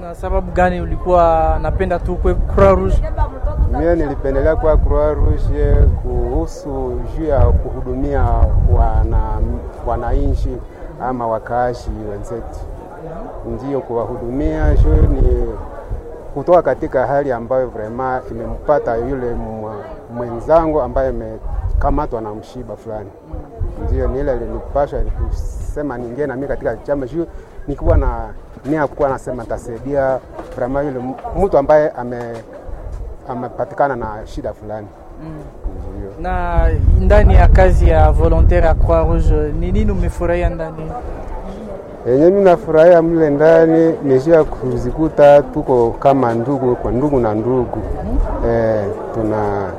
Na sababu gani ulikuwa napenda tu kwe Croix Rouge? Mie nilipendelea kwa Croix Rouge kuhusu juu ya kuhudumia wana wananchi ama wakaashi wenzetu, ndio kuwahudumia juu ni kutoka katika hali ambayo vrema imempata yule mwenzangu ambaye amekamatwa na mshiba fulani. Ndio ni ile ilinipasha kusema ningie na mimi katika chama juu nikiwa na nia kuwa nasema tasaidia vrema yule mtu ambaye ame amepatikana na shida fulani. Ndio. Na ndani ya kazi ya volontaire ya Croix Rouge ni nini umefurahia ndani? Yenye mimi nafurahia mle ndani nishia kuzikuta tuko kama ndugu kwa ndugu na ndugu eh, tuna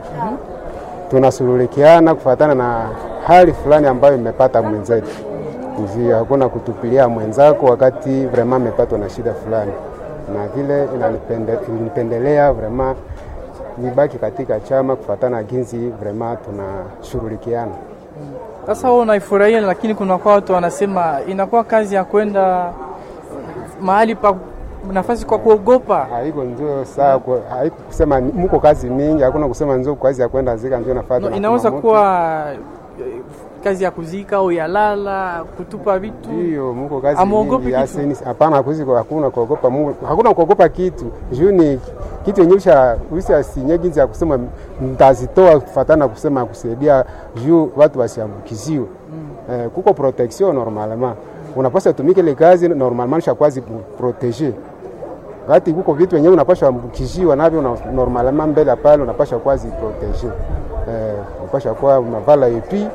tunasululikiana kufuatana na hali fulani ambayo imepata mwenzetu. Ndio, hakuna kutupilia mwenzako wakati vrema amepatwa na shida fulani, na vile inanipende- ilinipendelea vrema nibaki katika chama kufuatana jinsi vrema tunashughulikiana. Sasa wewe unaifurahia, lakini kuna kwa watu wanasema inakuwa kazi ya kwenda mahali pa nafasi kwa kuogopa. haiko ndio saa kwa- haiko kusema ni- mko kazi mingi, hakuna kusema ndio kazi ya kwenda zika ndio nafuata. No, na inaweza kuna kuwa eh, kazi ya kuzika au ya lala, kutupa vitu. Ndiyo, mko kazi Amuogopi mingi. kitu? Asi- Hapana, kuzi hakuna kuogopa Mungu, hakuna kuogopa kitu juu ni kitu yenye usha usha sinye jinsi ya kusema mtazitoa kufatana na kusema kusaidia juu watu wasiambukiziwe. Eh, kuko protection normalement, unapaswa tumike ile kazi normalement shakwazi proteger wakati kuko vitu wenyewe unapasha ambukishiwa navyo na normalement mbele pale unapasha kwazi proteger eh, unapasha kuwa unavala epi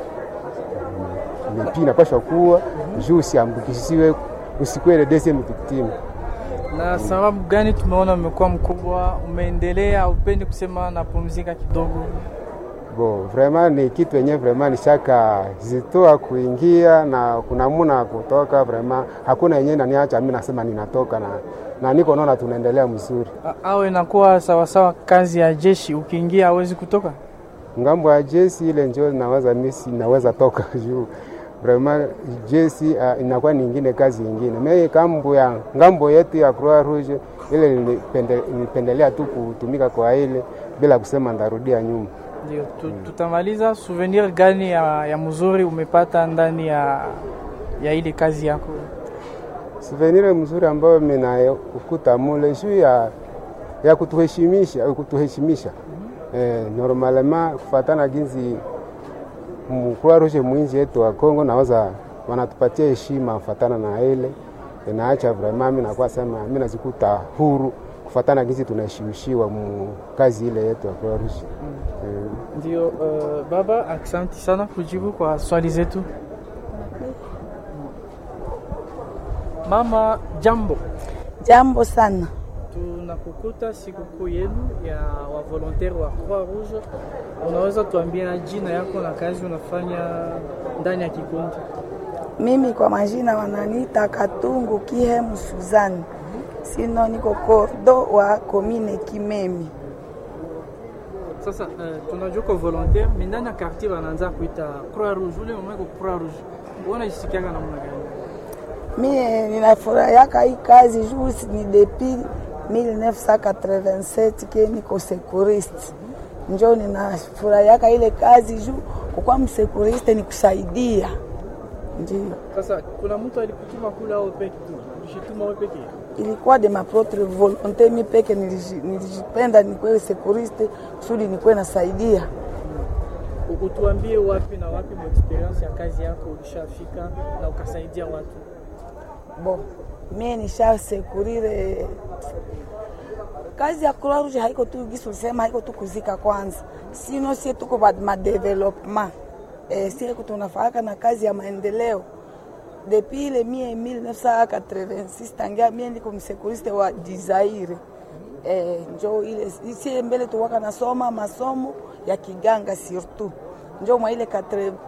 epi inapasha kuwa juu usiambukisiwe usikuwe ile deuxième victime. Na sababu gani tumeona umekuwa mkubwa, umeendelea, upendi kusema napumzika kidogo? Bo, vraiment ni kitu yenyewe vraiment ni shaka zitoa kuingia na kuna muna kutoka vraiment hakuna yenyewe naniacha mimi nasema ninatoka na, na niko naona tunaendelea mzuri. A- Au inakuwa sawasawa kazi ya jeshi, ukiingia hawezi kutoka? ngambo ya jesi ile njo naweza misi naweza toka juu vraiment jesi uh, inakuwa nyingine kazi nyingine. Mimi kambo ya ngambo yetu ya Croix Rouge ile nilipende- nilipendelea tu kutumika kwa ile bila kusema ndarudia nyuma. Ndio, tu, tutamaliza. Souvenir gani ya, ya mzuri umepata ndani ya, ya ile kazi yako? Souvenir mzuri ambayo mina ukuta mule juu ya, ya kutuheshimisha kutuheshimisha eh, normalement kufatana jinsi Croix Rouge mwinji yetu wa Kongo naweza wanatupatia heshima kufatana na ile inaacha vraiment mimi nakuwa sema mimi nazikuta huru kufatana jinsi tunaheshimishiwa mu kazi ile yetu ya Croix Rouge eh, Ndio, uh, baba, asante sana kujibu kwa swali zetu. Mama, jambo. Jambo sana. Tunakukuta sikukuu yenu ya wa volontaire wa Croix Rouge. Unaweza tuambia jina yako na kazi unafanya ndani ya kikundi? Mimi kwa majina wananiita Katungu Kihemu Suzani, sino niko kordo wa komine Kimemi. Sasa uh, tunajua kwa volontaire mais ndani ya quartier wanaanza kuita Croix Rouge. Ule mama iko Croix Rouge, unajisikianga namna gani? Mie ninafurahiaka hii kazi juu ni depuis 1987 ke niko sekuriste, njo ninafurahiaka ile kazi juu kukuwa msekuriste ni kusaidia, ndio Sasa kuna mtu alikutuma kula au peke tu? Ulishituma wewe peke? ilikuwa de ma propre volonté, mi peke niliji- nilijipenda nikuwe sekuriste kusudi nikuwe nasaidia U- Utuambie wapi na wapi mu experience ya kazi yako ulishafika na ukasaidia watu. Bon, mie nisha sekurire kazi ya Croix Rouge haiko tu gisi ulisema, haiko tu kuzika kwanza, sino sie tuko ba madevelopement eh, sie tunafaka na kazi ya maendeleo depuis ile mie 1986 tangia mie niko msekuriste wa Dizaire eh, njo ile sie mbele tuwaka nasoma masomo ya kiganga surtout njo mwa ile